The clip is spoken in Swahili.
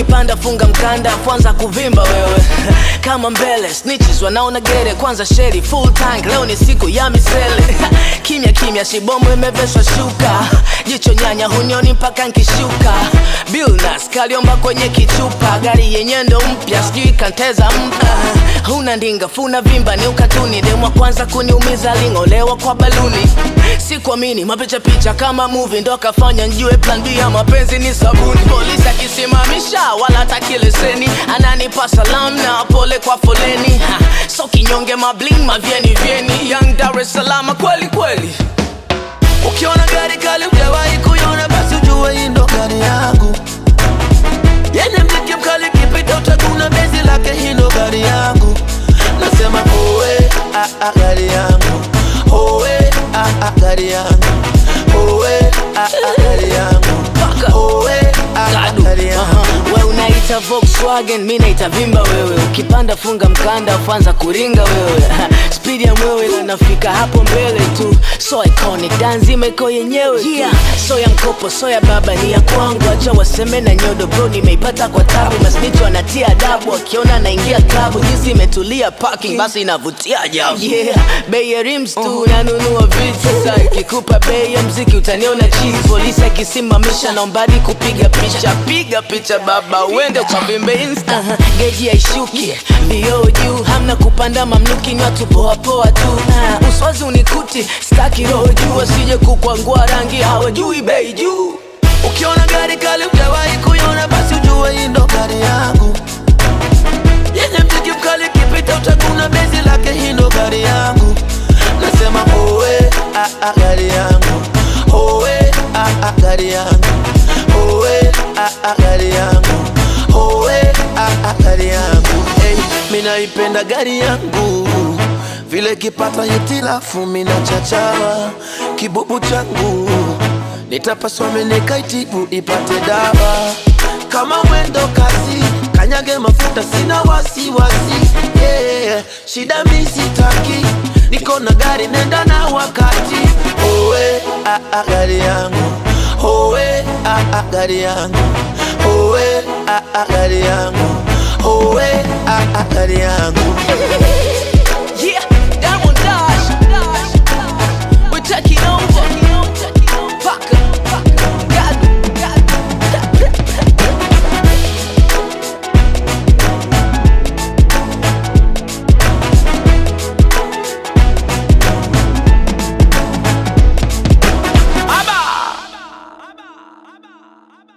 ukipanda funga mkanda kwanza kuvimba wewe kama mbele snitches wanaona gere kwanza sheri full tank leo ni siku ya misele kimya kimya shibomu imeveshwa shuka jicho nyanya hunioni mpaka nkishuka bilnas kaliomba kwenye kichupa gari yenye ndo mpya sijui kanteza mpa huna ndinga funa vimba ni ukatuni demwa kwanza kuniumiza ling'olewa kwa baluni sikuamini mapicha picha kama movie ndo akafanya njue plan B ya mapenzi ni sabuni polisi akisimamisha wala hataki leseni ananipa salamu na pole kwa foleni ha, so kinyonge mabling mavyeni vyeni young Dar es Salaam kweli kweli Ukiona gari kali hujawahi kuiona, basi ujue hii ndo gari yangu yenye mziki mkali, kipita utaguna bezi lake, hii ndo gari yangu. Nasema owe ah, ah, gari yangu owe ah, ah, gari yangu owe ah, ah, gari yangu Paka. owe ah, ah, Gadu. gari yangu Aha. we unaita Volkswagen mi naita vimba wewe ukipanda funga mkanda ufanza kuringa wewe speed ya mwewe na nafika hapo mbele tu so iconic danzima iko yenyewe yeah. so ya mkopo so ya baba ni ya kwangu acha waseme na nyodo bro nimeipata kwa tabu masnicho anatia adabu akiona naingia klabu jinsi imetulia parking basi inavutia ajabu yeah. bei ya rims tu nanunua vitu sa ikikupa bei ya mziki utaniona chizi polisi akisimamisha naombadi kupiga picha piga picha baba uende kwa vimbe insta uh-huh. geji haishuki vioo juu hamna kupanda mamluki ni watu poapoa tu uh, uswazi unikuti staki roho juu asije kukwangua rangi hawajui bei juu Ukiona gari kali hujawahi kuiona, basi ujue hii ndo gari yangu yenye mziki mkali, kipita utaguna bezi lake, hii ndo gari yangu. Nasema owe ah, ah, gari yangu owe ah, ah, gari yangu owe ah, ah, gari yangu owe ah, ah, gari yangu hey, minaipenda gari yangu vile kipata hitilafu mina chachawa kibubu changu nitapaswa menekaitibu ipate dawa kama mwendo kasi kanyage mafuta sina wasiwasi yeah. shida misitaki niko na gari nenda na wakati owe ah, ah, gari yangu owe ah, ah, gari yangu owe ah, ah, gari yangu owe